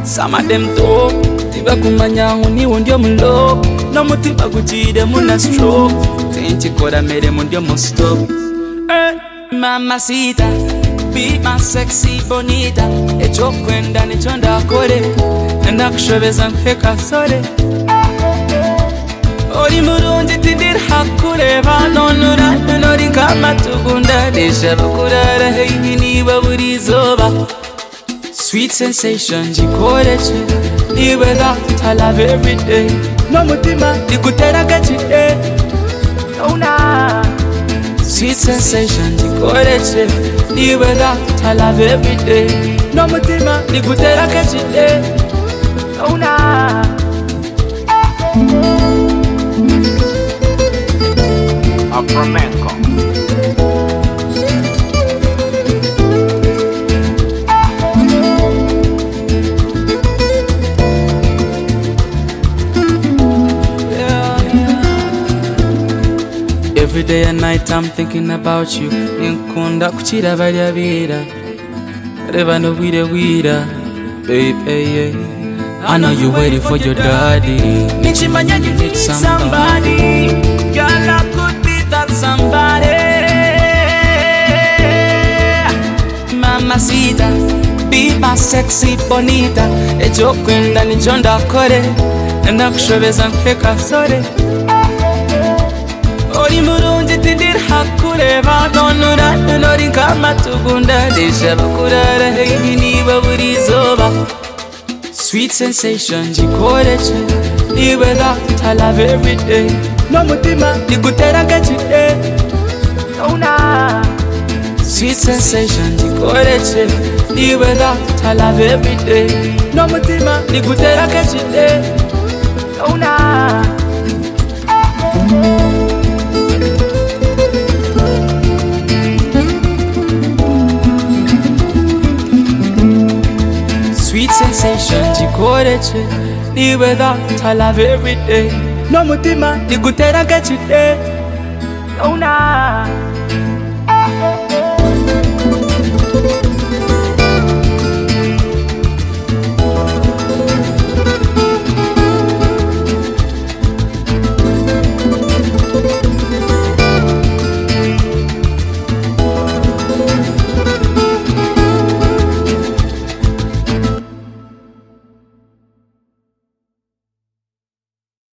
some of them talk tibakumanya nk'uniwe ndyo mulo n'umutima gukire muna stroke tenki kora mere mu ndyo mu stop mamasita be my sexy bonita icyo kwenda nicyo ndakore ndagushobeza nk'ekasore uri murungi tidiri hakureba none uratonora inkamatugundanisha bakurara heyi niba buri zuba sweet sensation jikoreje niwe that I love every day n'umutima igutera agacike Una sweet sensation jikoreje niwe that I love every day n'umutima igutera agacike Una a flamenco. Yeah, yeah. Every day and night I'm thinking about you Ninkunda kuchira barya bira Reba no wira wira Babe, hey, hey. I know you waiting for your daddy Nichimanya you need somebody Girl, I could be that somebody Mamacita, be my sexy bonita Ejo kwenda nijo ndakore Ndakushobeza nk'ekasore uri murungi tidiri hakureba none uratonora inkamatugundadisha bakurara heyi niba buri zuba sweet sensation jikoreje niwe that I love every day n'umutima igutera agacike Una. sweet sensation jikoreje niwe that I love every day n'umutima igutera agacike Una. sweet sensation jikoreje niwe that I love every day n'umutima igutera agacike Una.